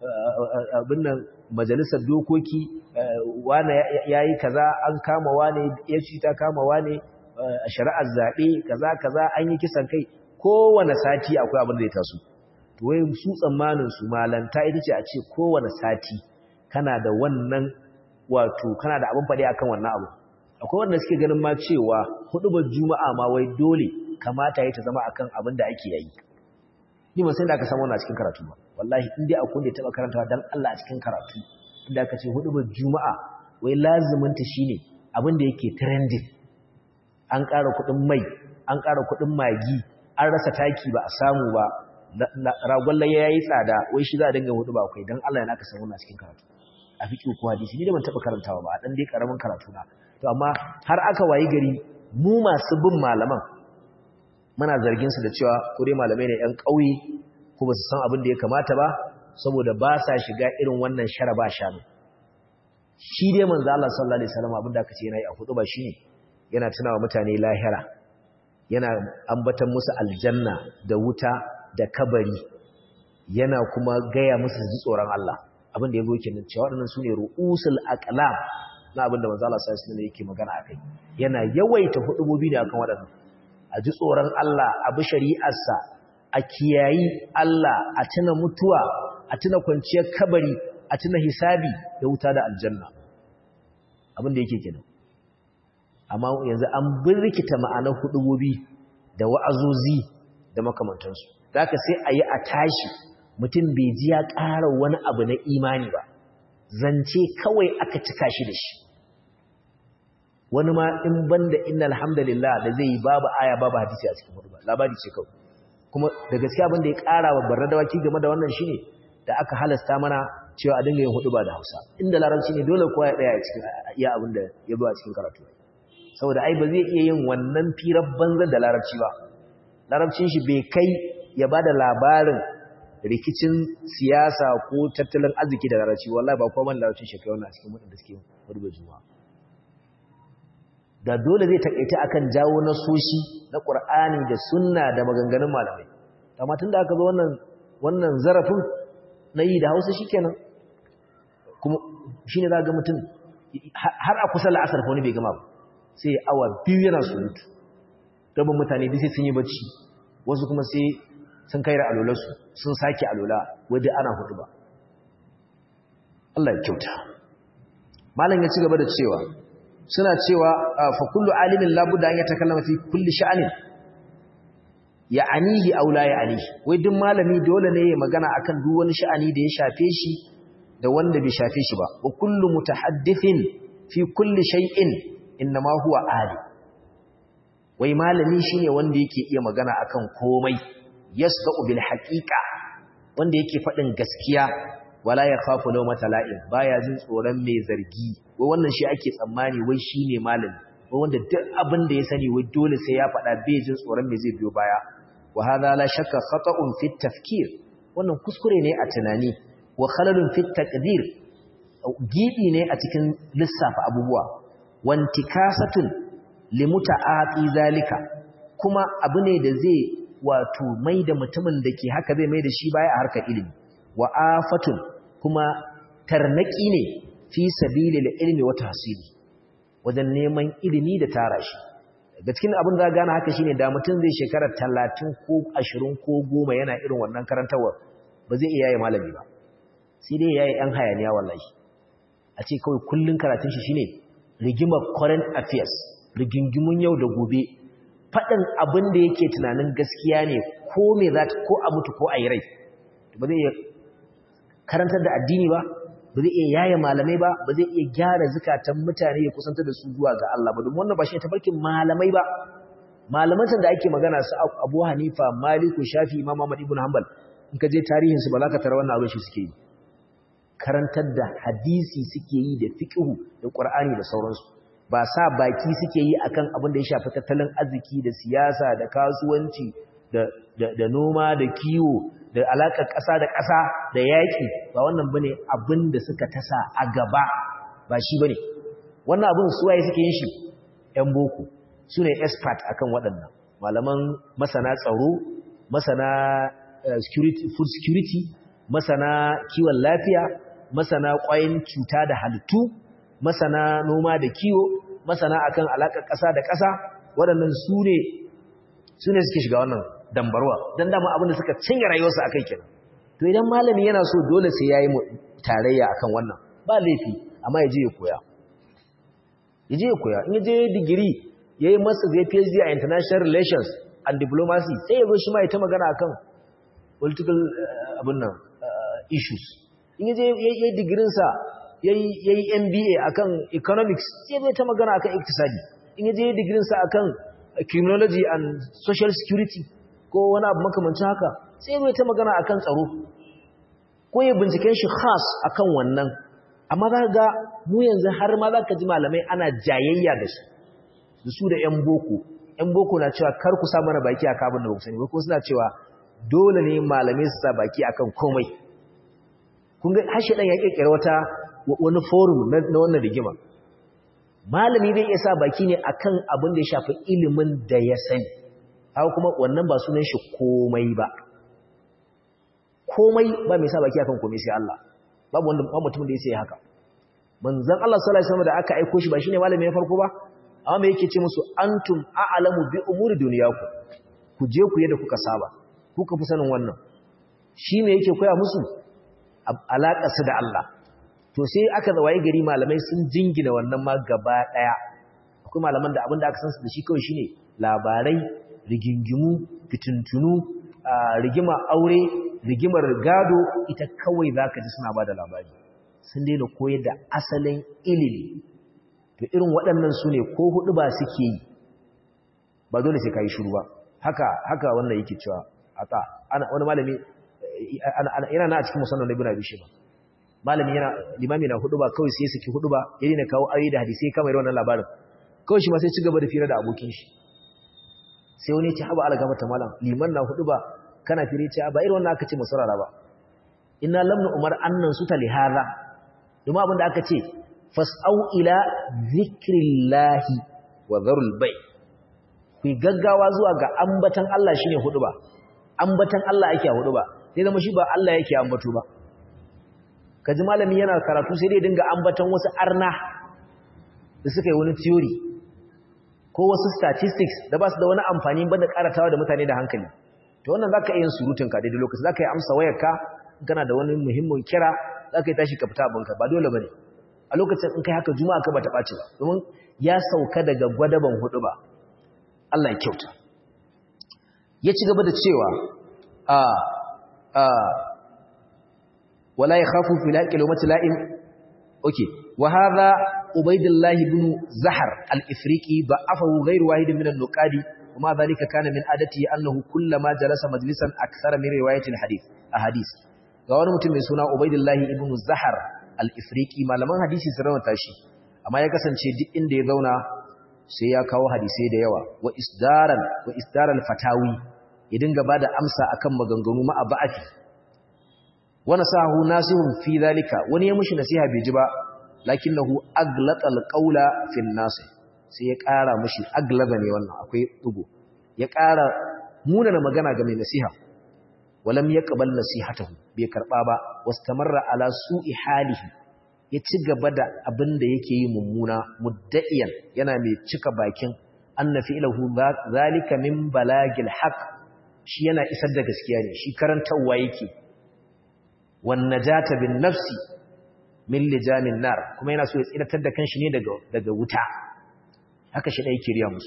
abin nan majalisar dokoki wane yayi kaza an kama wane ya ci ta kama wane a shari'ar zabe kaza kaza an yi kisan kai kowane sati akwai abin da ya taso to wai su tsammanin su malanta ita ce a ce kowane sati kana da wannan wato kana da abin faɗi akan wannan abu akwai wanda suke ganin ma cewa hudubar juma'a ma wai dole kamata ya ta zama akan abin da ake yi ni ba sai da aka samu wannan cikin karatu ba wallahi in dai akwai da ya taba karantawa dan Allah a cikin karatu inda aka ce hudubar juma'a wai lazimin ta shine abin da yake trending an ƙara kuɗin mai an ƙara kuɗin magi an rasa taki ba a samu ba ragon laye yayi tsada wai shi za a dinga hudu ba akwai dan Allah ya naka samu wannan cikin karatu a fiqh ko hadisi ni da ban taba karantawa ba a dan dai karamin karatu na to amma har aka wayi gari mu masu bin malaman muna zargin su da cewa ko dai malamai ne ƴan ƙauye ko ba su san abin da ya kamata ba saboda ba sa shiga irin wannan sharaba shanu shi dai manzo Allah sallallahu alaihi wasallam abin da aka ce yana yi a hudu ba shine yana tunawa mutane lahira yana ambatan musu aljanna da wuta da kabari yana kuma gaya musu ji tsoron Allah abin da yazo kenan cewa waɗannan sune ru'usul aqlam na abin da manzo Allah sallallahu alaihi wasallam yake magana akai yana yawaita hudubobi da akan waɗannan a ji tsoron Allah a bi shari'arsa a kiyayi Allah a tuna mutuwa a tuna kwanciyar kabari a tuna hisabi da wuta da aljanna abin da yake kenan amma yanzu an birkita ma'anar hudubobi da wa'azozi da makamantansu zaka sai a yi a tashi mutum bai ji ya ƙara wani abu na imani ba zance kawai aka cika shi da shi wani ma in banda inna alhamdulillah da zai yi babu aya babu hadisi a cikin hudu labari ce kawai kuma da gaskiya abin da ya ƙara wa barna dawaki game da wannan shine da aka halasta mana cewa a dinga yin hudu ba da hausa inda larabci ne dole kowa ya ɗaya a cikin iya abin da ya zo a cikin karatu saboda ai ba zai iya yin wannan firar banzan da larabci ba larabcin shi bai kai ya ba da labarin rikicin siyasa ko tattalin arziki da larabci wallahi ba kuma larabcin shi kai wannan cikin wadanda suke hudu juma'a da dole zai takaita akan jawo nasoshi na Qur'ani da sunna da maganganun malamai amma tunda aka zo wannan wannan zarafin na yi da Hausa shikenan kuma shine za ga mutum har a kusa la'asar fa wani bai gama ba sai awa biyu yana surutu rabin mutane duk sai sun yi bacci wasu kuma sai sun kai da alolarsu sun sake alola wadda ana hudu ba Allah ya kyauta malam ya ci gaba da cewa suna cewa fa kullu alimin labudda an yatakallama fi kulli sha'anin ya'anihi aw la ya'anihi wai duk malami dole ne ya magana akan duk wani sha'ani da ya shafe shi da wanda bai shafe shi ba wa kullu mutahaddithin fi kulli shay'in innama huwa ali wai malami shine wanda yake iya magana akan komai yasdaqu bil haqiqa wanda yake fadin gaskiya wala yakhafu lawmata la'in baya jin tsoron mai zargi wai wannan shi ake tsammani wai shine malami wai wanda duk abin da ya sani wai dole sai ya fada bai jin tsoron mai zai biyo baya wa hadha la shakka khata'un fi tafkir wannan kuskure ne a tunani wa khalalun fi taqdir gibi ne a cikin lissafa abubuwa wantikasatun limuta'ati zalika kuma abu ne da zai wato mai da mutumin da ke haka zai mai da shi baya a harkar ilimi wa afatun kuma tarnaki ne fi sabilil ilmi wa tahsili wajen neman ilimi da tara shi ga cikin abin da gane haka shine da mutum zai shekara talatin ko ashirin ko goma yana irin wannan karantarwa ba zai iya yaye malami ba sai dai yayi yan hayaniya wallahi a ce kawai kullun karatun shi shine rigimar current affairs rigingimun yau da gobe faɗin abin da yake tunanin gaskiya ne ko me za ko a mutu ko a yi rai ba zai iya karantar da addini ba ba zai iya yaye malamai ba ba zai iya gyara zukatan mutane ya kusanta da su zuwa ga Allah ba domin wannan ba shi tafarkin malamai ba malamancin da ake magana su Abu Hanifa Maliku Shafi Imam Ahmad ibn Hanbal in ka je tarihin su ba za ka tara wannan abin shi suke yi karantar da hadisi suke yi da fiqhu da Qur'ani da sauransu ba sa baki suke yi akan abin da ya shafi tattalin arziki da siyasa da kasuwanci da da noma da kiwo da alaƙar ƙasa da ƙasa da yaƙi ba wannan bane abin da suka tasa a gaba ba shi bane wannan abin suwaye suke yin shi ƴan boko su ne expert akan waɗannan malaman masana tsaro masana security food security masana kiwon lafiya masana ƙwayin cuta da halittu masana noma da kiwo masana akan alaƙar ƙasa da ƙasa waɗannan su ne su ne suke shiga wannan dambarwa don dama abin da suka cinye rayuwarsu a kai kenan to idan malami yana so dole sai ya yi tarayya akan wannan ba laifi amma ya je ya koya ya je ya koya in ya je digiri ya yi masa zai phd a international relations and diplomacy sai ya zo shi ma ya ta magana akan political abin nan issues in ya je ya yi digirinsa ya yi mba akan economics sai ya zo ta magana akan iktisadi in ya je digirinsa akan criminology and social security ko wani abu makamancin haka sai bai ta magana akan tsaro ko ya binciken shi khas akan wannan amma za ga mu yanzu har ma za ka ji malamai ana jayayya da su da su da yan boko yan boko na cewa kar ku sa mana baki akan abin da ba ku sani ba ko suna cewa dole ne malamai su sa baki akan komai kun ga hashi dan ya kirkira wata wani forum na wannan rigima malami bai iya sa baki ne akan abin da ya shafi ilimin da ya sani haka kuma wannan ba sunan shi komai ba komai ba mai sa baki akan komai sai Allah babu wanda ba mutum da ya sai haka manzon Allah sallallahu alaihi wasallam da aka aika shi ba shine malami na farko ba amma me yake ce musu antum a'lamu bi umuri dunyakum ku je ku yadda kuka saba kuka fi sanin wannan shi me yake koya musu alaƙa su da Allah to sai aka zawaye gari malamai sun jingina wannan ma gaba daya akwai malaman da abin da aka san su da shi kawai shine labarai rigingimu fitintunu rigimar aure rigimar gado ita kawai za ka ji suna ba da labari sun daina koyar da asalin ilimi to irin waɗannan su ne ko hudu ba suke yi ba dole sai ka yi shuru ba haka haka wannan yake cewa aka ana wani malami yana na a cikin musamman na bina bishe ba malami yana limami na hudu ba kawai sai suke hudu ba ya daina kawo ayoyi da hadisai kamar wannan labarin kawai shi ma sai ci gaba da fira da abokin shi sai wani ya ce haba ala gaba ta malam liman na hudu ba kana fire ce ba irin wannan aka ce masarara ba inna lamnu umar annan su ta lihaza domin abin da aka ce fas'au ila zikrillahi wa zarul bai ku gaggawa zuwa ga ambatan Allah shine hudu ba ambatan Allah ake a hudu ba sai zama shi ba Allah yake ambato ba kaji malami yana karatu sai dai dinga ambatan wasu arna da suka yi wani theory ko wasu statistics da ba su da wani amfani ba da karatawa da mutane da hankali to wannan zaka iya yin surutun ka daidai lokaci zaka yi amsa wayarka kana da wani muhimmin kira zaka yi tashi ka fita abinka ba dole bane a lokacin in kai haka juma'a ka bata ɓaci ba domin ya sauka daga gwadaban hudu ba Allah ya kyauta ya ci gaba da cewa a a wala yakhafu fil haqqi lawmati la'im okay wa hadha ubaydullah ibn zahar al-ifriqi ba'afahu ghayr wahid min an-nuqadi وما ذلك كان من عادته أنه كلما جلس مجلسا أكثر من رواية الحديث أحاديث ga wani mutum mai suna Ubaidullahi ibn Zahar al-Ifriqi malaman hadisi su rawata shi amma ya kasance duk inda ya zauna sai ya kawo hadisai da yawa wa isdaran wa isdaral fatawi ya dinga bada amsa akan maganganu ma abati wa nasahu nasihun fi zalika wani ya mushi nasiha bai ji ba lakinnahu aglata al-qawla fi an-nasih sai ya ƙara mushi aglaba ne wannan akwai dugo ya ƙara munana magana ga mai nasiha walam yaqbal nasihatahu bai karba ba wastamarra ala su'i halihi ya ci gaba da abin da yake yi mummuna mudda'iyan yana mai cika bakin anna fi'lahu zalika min balagil haqq shi yana isar da gaskiya ne shi karantawa yake wan najata bin nafsi min lijamin nar kuma yana so ya tsiratar da kanshi ne daga daga wuta haka shi dai kiriya musu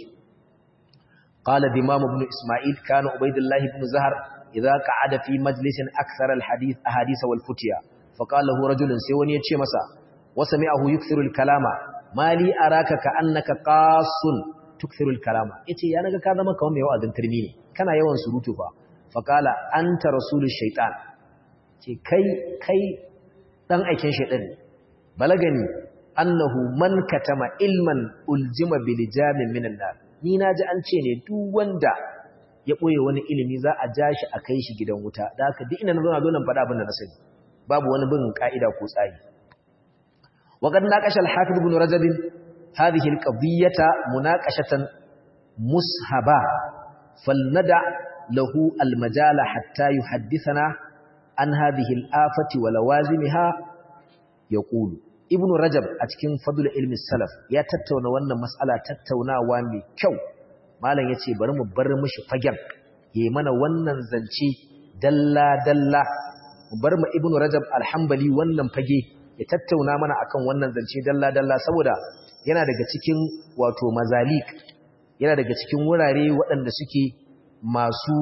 qala dimam ibn isma'il kana ubaydullah ibn zahar idza qa'ada fi majlisin akthara alhadith ahadith wal futiya fa qala lahu rajulun sai wani ya ce masa wa sami'ahu yukthiru alkalama mali araka ka annaka qasun tukthiru alkalama yace ya naga ka zama kawai mai wa'azin turmi ne kana yawan surutu fa fa qala anta rasulush shaitan ce kai kai dan aikin shaitan ne balagani annahu man katama ilman uljima bilijamin minan nar ni naji an ce ne duk wanda ya boye wani ilimi za a ja shi a kai shi gidan wuta da haka duk ina na zo na zo nan faɗa abin da na sani babu wani bin ka'ida ko tsari wa qad naqasha al-hafiz ibn rajab hadhihi al-qadiyyata munaqashatan mushaba falnada lahu al-majala hatta yuhaddithana an hadhihi al-afati wa lawazimha yaqulu ibnu rajab a cikin fadlul ilmi salaf ya tattauna wannan mas'ala tattaunawa mai kyau malam yace bari mu bar mishi fagen yayi mana wannan zance dalla dalla mu bar mu ibnu rajab alhambali wannan fage ya tattauna mana akan wannan zance dalla dalla saboda yana daga cikin wato mazalik yana daga cikin wurare waɗanda suke masu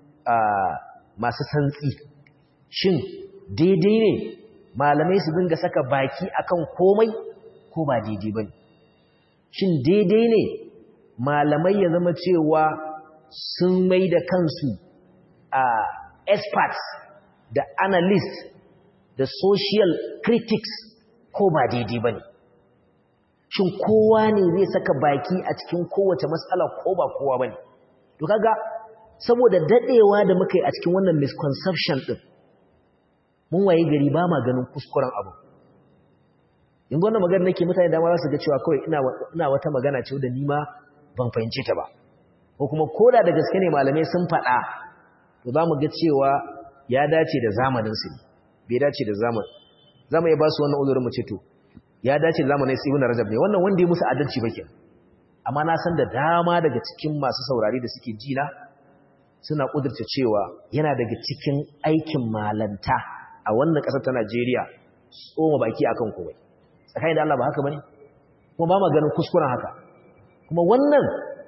masu santsi shin daidai ne malamai su dinga saka baki akan komai ko ba daidai bane shin daidai ne malamai ya zama cewa sun mai da kansu a experts da analysts da social critics ko ba daidai bane shin kowa ne zai saka baki a cikin kowace matsala ko ba kowa bane to kaga saboda dadewa da muka yi a cikin wannan misconception din mun waye gari ba ma ganin kuskuren abu yanzu wannan magana nake mutane da ma za su ga cewa kawai ina ina wata magana ce da ni ma ban fahimce ta ba ko kuma koda da gaske ne malamai sun faɗa to za mu ga cewa ya dace da zamanin su bai dace da zaman zamu iya ba su wannan uzurin mu ce to ya dace da zamanin su ibn rajab ne wannan wanda ya musu adalci ba kenan amma na san da dama daga cikin masu saurari da suke ji na suna kudurta cewa yana daga cikin aikin malanta a wannan ƙasar ta Najeriya tsoma baki akan komai tsakanin da Allah ba haka bane kuma ba ma ganin kuskuren haka kuma wannan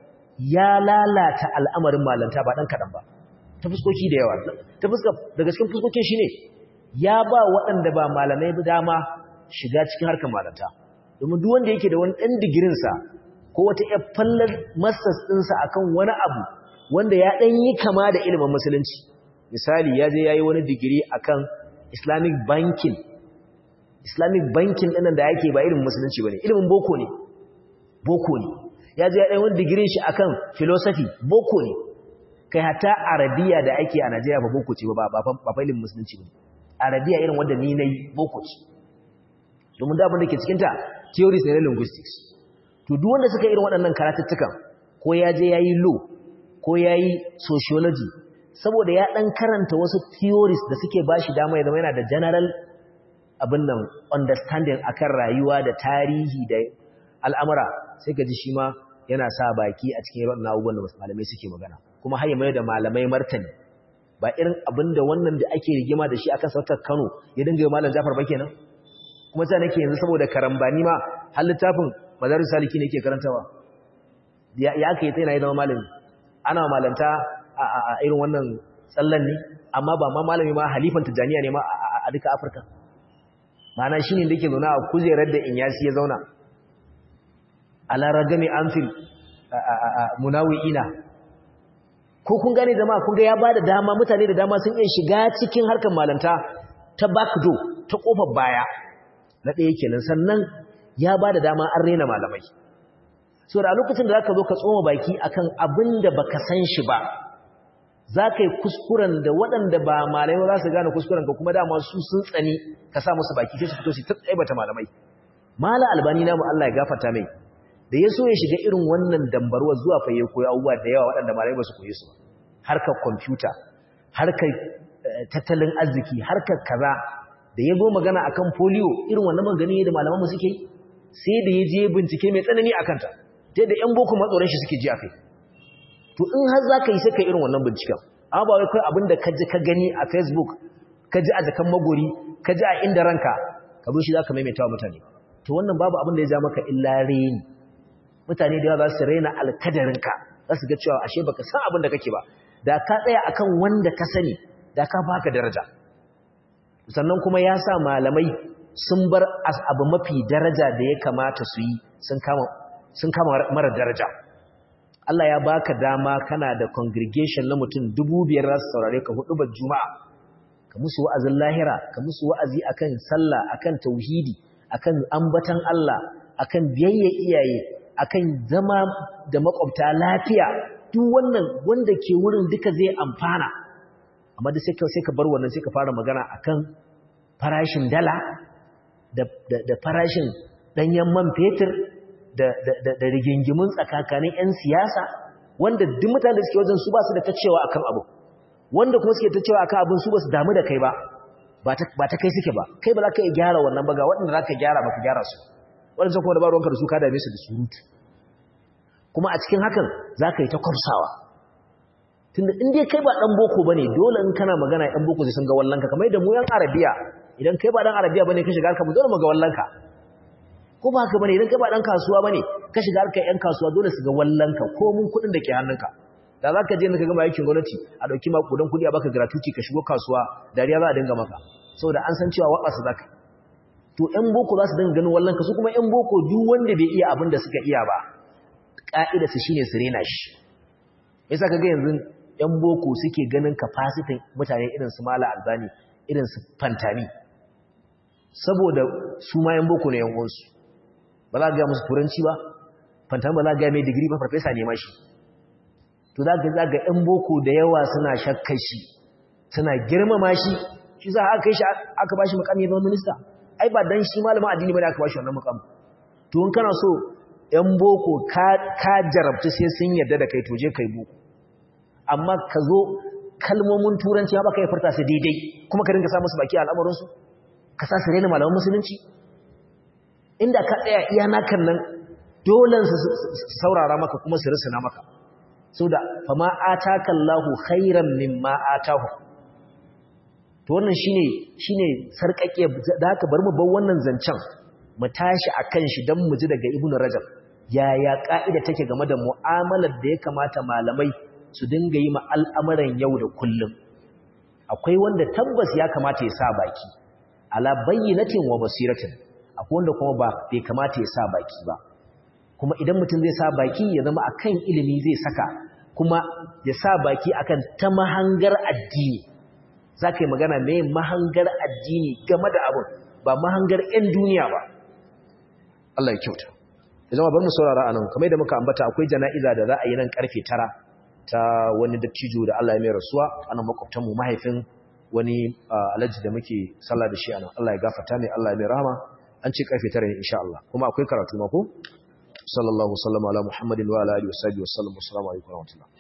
ya lalata al'amarin malanta ba dan kadan ba ta fuskoki da yawa ta fuska daga cikin fuskokin shine ya ba waɗanda ba malamai ba dama shiga cikin harkar malanta domin duk wanda yake da wani ɗan digirin sa ko wata ƴar fallar masters ɗinsa akan wani abu wanda ya ɗan yi kama da ilimin musulunci misali ya je yayi wani digiri akan Islamic banking Islamic banking ɗinnan da yake ba irin musulunci bane ilimin boko ne boko ne ya je ya ɗan wani digirin shi akan philosophy boko ne kai hatta arabiya da ake a Najeriya ba boko ce ba ba ba ilimin musulunci bane arabiya irin wanda ni nayi boko ce domin da abin da ke cikin ta theories ne na linguistics to duk wanda suka irin waɗannan karatuttukan ko ya je yayi law ko yayi sociology saboda ya ɗan karanta wasu theories da suke ba shi dama ya zama yana da general abin nan understanding akan rayuwa da tarihi da al'amura sai ka ji shi ma yana sa baki a cikin yawan abubuwan da malamai suke magana kuma har mai da malamai martani ba irin abin da wannan da ake rigima da shi akan sautar kano ya dinga yi malam jafar ba kenan kuma sai nake yanzu saboda karambani ma har littafin madaris saliki ne ke karantawa ya aka yi tsaye na yi zama malami ana malanta a irin wannan tsallan ne amma ba ma malami ma halifan tijaniya ne ma a duka afirka ma'ana shi ne da ke zauna a kujerar da inyasi ya zauna a laragami amfil munawi'ina ko kun gane zama kun ga ya ba da dama mutane da dama sun iya shiga cikin harkar malanta ta backdo ta kofar baya na ɗaya kenan sannan ya ba da dama an rena malamai so da lokacin da za ka zo ka tsoma baki akan abin da baka san shi ba za ka yi kuskuren da waɗanda ba malamai ba za su gane kuskuren ka kuma dama su sun tsani ka sa musu baki sai su fito su ta tsaibata malamai mala albani namu Allah ya gafarta mai da ya so ya shiga irin wannan dambarwa zuwa fa ya koyi abubuwa da yawa waɗanda malamai ba su koyi su harkar kwamfuta harkar tattalin arziki harkar kaza da ya zo magana akan polio irin wannan magani da malaman mu suke sai da ya je bincike mai tsanani akan ta ta yadda ‘yan boko matsoron shi suke ji a kai to in har za ka yi sai ka irin wannan binciken amma ba wai kai abin da ka ji ka gani a facebook ka ji a jakan magori ka ji a inda ranka ka zo shi za ka maimaita wa mutane to wannan babu abin da ya ja maka illa reni mutane da yawa za su raina alkadarinka za su ga cewa ashe baka san abin da kake ba da ka tsaya akan wanda ka sani da ka baka daraja sannan kuma ya sa malamai sun bar abu mafi daraja da ya kamata su yi sun kama sun kama mara daraja Allah ya baka dama kana da congregation na mutum dubu biyar za su saurare ka hudu ba juma'a ka musu wa'azin lahira ka musu wa'azi akan sallah akan tauhidi akan ambatan Allah akan biyayya iyaye akan zama da makwabta lafiya duk wannan wanda ke wurin duka zai amfana amma da sai ka sai ka bar wannan sai ka fara magana akan farashin dala da da farashin danyen man fetur da da da rigingimun tsakakanin yan siyasa wanda duk mutanen da suke wajen su ba su da ta cewa akan abu wanda kuma suke ta cewa akan abin su ba su damu da kai ba ba ta kai suke ba kai ba za ka iya gyara wannan ba ga waɗanda za ka gyara ba ka gyara su waɗanda kuma da ba ruwanka da su ka dame su da surutu kuma a cikin hakan za ka yi ta kwamsawa tunda in dai kai ba ɗan boko ba ne dole in kana magana ɗan boko sai sun ga wallanka kamar yadda mu yan arabiya idan kai ba ɗan arabiya ba ne ka shiga harkar mu dole mu ga wallanka ko ba haka ba ne idan kai ba ɗan kasuwa ba ne ka shiga harkar ‘yan kasuwa dole su ga wallanka ko mun kuɗin da ke hannunka da za ka je ka gama aikin gwamnati a ɗauki makudan kuɗi a baka gratuity ka shigo kasuwa dariya za a dinga maka saboda an san cewa waɓa su za ka to ‘yan boko za su dinga ganin wallanka su kuma ‘yan boko duk wanda bai iya abin da suka iya ba ƙa'ida su shine su rena shi yasa ka ga yanzu ‘yan boko suke ganin kafasitin mutane irin su mala albani irin su fantami saboda su ma ‘yan boko ne ‘yan uwansu ba za a gaya musu turanci ba fantami ba za a gaya mai digiri ba farfesa ne ma shi to za ga zaga ‘yan boko da yawa suna shakkar shi suna girmama shi shi za a kai shi aka ba shi mukami na minista ai ba dan shi malamin addini ba da aka ba shi wannan mukami to in kana so ‘yan boko ka jarabta sai sun yarda da kai to je kai boko amma ka zo kalmomin turanci ba ka yi farta su daidai kuma ka dinga sa musu baki a al'amuransu ka sa su rena malaman musulunci inda ka tsaya iya nakan nan dole su saurara maka kuma su risina maka sau da fama ataka Allahu khairan mimma atahu to wannan shine shine sarkake da haka bar mu bar wannan zancen mu tashi akan shi dan mu ji daga ibnu rajab yaya ka'ida take game da mu'amalar da ya kamata malamai su dinga yi ma al'amuran yau da kullum akwai wanda tabbas ya kamata ya sa baki ala bayyinatin wa basiratin akwai wanda kuma ba bai kamata ya sa baki ba kuma idan mutum zai sa baki ya zama akan ilimi zai saka kuma ya sa baki akan ta mahangar addini za ka yi magana mai mahangar addini game da abin ba mahangar 'yan duniya ba Allah ya kyauta ya zama bar mu saurara a nan kamar da muka ambata akwai jana'iza da za a yi nan karfe tara ta wani dattijo da Allah ya mai rasuwa ana makwabtanmu mahaifin wani alhaji da muke sallah da shi a nan Allah ya gafarta ne Allah ya mai rahama an ce karfe tara ne insha Allah kuma akwai karatu ma ko sallallahu sallama ala muhammadin wa ala alihi wa sahbihi wa sallam assalamu alaikum wa rahmatullah